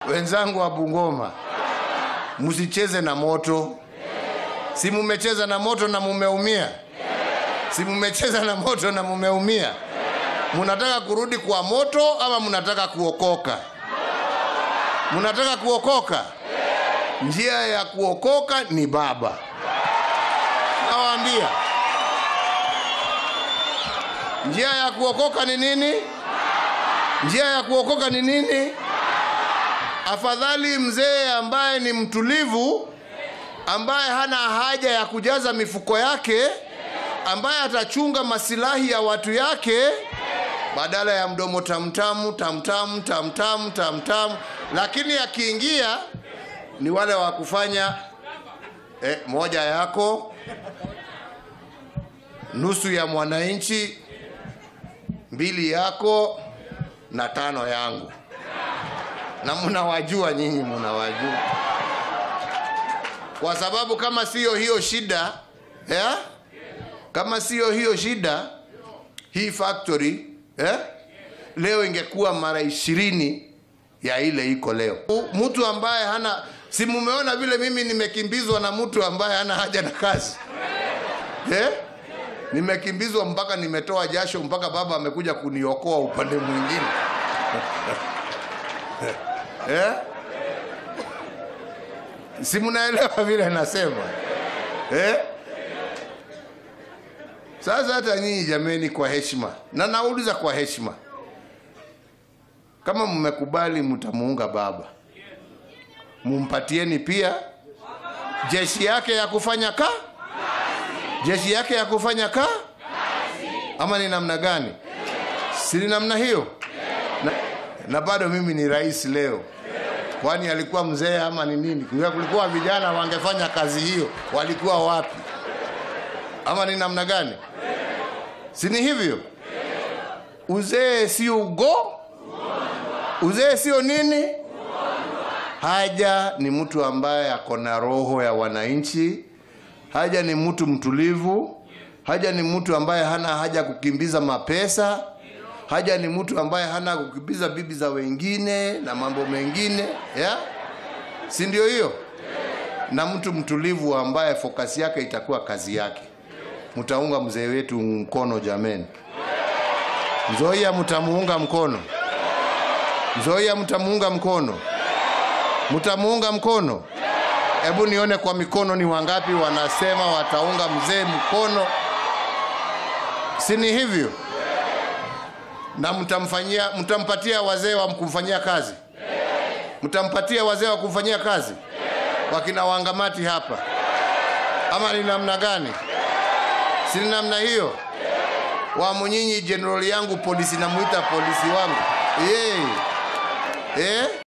Wenzangu wa Bungoma, msicheze na moto. Si mumecheza na moto na mumeumia? Si mumecheza na moto na mumeumia? Munataka kurudi kwa moto ama munataka kuokoka? Munataka kuokoka? Njia ya kuokoka ni Baba. Nawaambia, njia ya kuokoka ni nini? Njia ya kuokoka ni nini? Afadhali mzee ambaye ni mtulivu, ambaye hana haja ya kujaza mifuko yake, ambaye atachunga masilahi ya watu yake, badala ya mdomo tamtamu tamtamu tamtamu tamtamu. Lakini akiingia ni wale wa kufanya eh, moja yako, nusu ya mwananchi, mbili yako na tano yangu na mnawajua nyinyi, mnawajua kwa sababu kama siyo hiyo shida eh? kama siyo hiyo shida, hii factory eh? leo ingekuwa mara ishirini ya ile iko leo. Mtu ambaye hana si mumeona vile mimi nimekimbizwa na mtu ambaye hana haja na kazi eh? Nimekimbizwa mpaka nimetoa jasho, mpaka baba amekuja kuniokoa upande mwingine eh? Si mnaelewa vile nasema eh? Sasa hata nyinyi jameni, kwa heshima, na nauliza kwa heshima, kama mmekubali mtamuunga baba, mumpatieni pia jeshi yake ya kufanya ka jeshi yake ya kufanya ka ama ni namna gani? Si ni namna hiyo? Na, na bado mimi ni rais leo kwani alikuwa mzee ama ni nini? Kulikuwa vijana wangefanya kazi hiyo, walikuwa wapi? Ama ni namna gani? Si ni hivyo? Uzee sio ugo, uzee sio nini. Haja ni mtu ambaye ako na roho ya wananchi. Haja ni mtu mtulivu. Haja ni mtu ambaye hana haja kukimbiza mapesa. Haja ni mtu ambaye hana kukimbiza bibi za wengine na mambo mengine ya si ndio hiyo? Na mtu mtulivu ambaye fokasi yake itakuwa kazi yake. Mtaunga mzee wetu mkono jameni. Nzoia mtamuunga mkono. Nzoia mtamuunga mkono. Mtamuunga mkono. Hebu nione kwa mikono ni wangapi wanasema wataunga mzee mkono. Si ni hivyo? na mtamfanyia mtampatia wazee wa kumfanyia kazi mtampatia wazee wa kumfanyia kazi wakina wangamati hapa ama ni namna gani si ni namna hiyo wamunyinyi jenerali yangu polisi namuita polisi wangu hey. Eh?